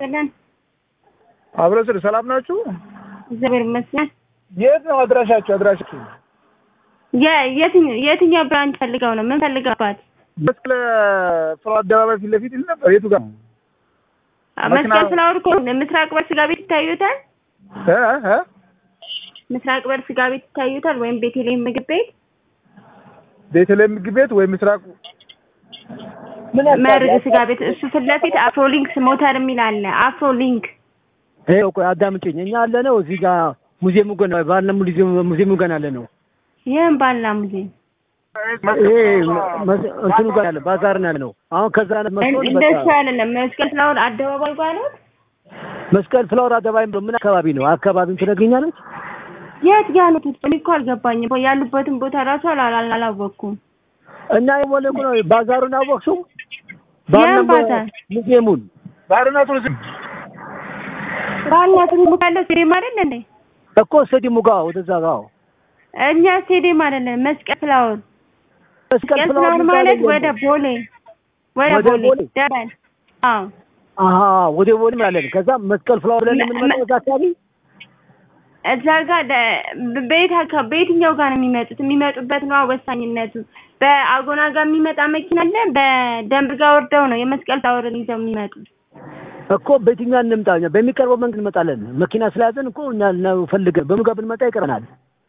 ይስጥልን። አብረ ስር ሰላም ናችሁ? እግዚአብሔር ይመስገን። የት ነው አድራሻችሁ? አድራሻችሁ የ- የትኛው የትኛው ብራንች ፈልገው ነው? ምን ፈልገባት? መስቀል ፍሎ አደባባይ ፊት ለፊት ይል ነበር። የቱ ጋር ነው? መስቀል ፍላወር እኮ ምስራቅ በር ስጋ ቤት ይታዩታል። እ እ ምስራቅ በር ስጋ ቤት ይታዩታል፣ ወይም ቤተልሔም ምግብ ቤት ቤተልሔም ምግብ ቤት ወይ ምስራቅ ምን መርግ ስጋ ቤት እሱ ፊት ለፊት አፍሮሊንክስ ሞተር የሚል አለ። አፍሮሊንክ ይኸው ቆይ አዳምጪኝ። እኛ ያለ ነው እዚህ ጋር ሙዚየሙ ገና ባለ ሙዚየሙ ገና ያለ ነው። ይህም ባልና ሙዚየም ይሄ መስ- እንትኑ ጋር ያለ ባዛር ነው ያለ ነው። አሁን ከዛ አይነት መስሎኝ እንደሱ በቃ አይደለም። መስቀል ፍላወር አደባባይ ባሉት መስቀል ፍላወር አደባባይ ብሎ ምን አካባቢ ነው? አካባቢውን ትነግሪኛለች? የት ጋር ነው? እኔ እኮ አልገባኝም። ያሉበትን ቦታ ራሱ አላ- አላወቅኩም። እና የሞለ እኮ ነው ባዛሩን አወቅሽው? ያን ባዛር? ሙዚየሙን ባርና ቱሪዝም ባልና ትልሙ ካለ ስቴዲየም አይደል እንዴ? እኮ ስቴዲየሙ ጋር ወደዛ ጋር እኛ ስቴዲየም አይደለም፣ መስቀል ፍላወር መስቀል መስቀል ፍላወር ፍላወር ማለት የሚባለው ወደ ቦሌ ወደ ወደ ቦሌ ቦሌ? ደበል። አዎ አሀ ወደ ቦሌ ማለት ከዛ መስቀል ፍላወር ብለን መ- የምንመጣው እዛ አካባቢ እዛ ጋር ደ- በየት አካ- በየትኛው ጋር ነው የሚመጡት? የሚመጡበት ነው ወሳኝነቱ። በአጎና ጋር የሚመጣ መኪና አለ። በደንብ ጋር ወርደው ነው የመስቀል ፍላወርን ይዘው የሚመጡት። እኮ በየትኛው እንምጣ? እኛ በሚቀርበው መንገድ እንመጣለን። መኪና ስለያዘን እኮ እኛ ነው ፈልገን በምን ጋር ብንመጣ ይቀርናል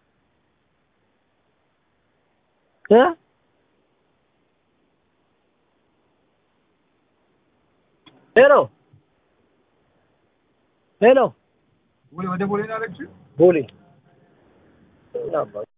እ ሄሎ ሄሎ ወይ ወደ ቦሌ ነው ያለችው? ቦሌ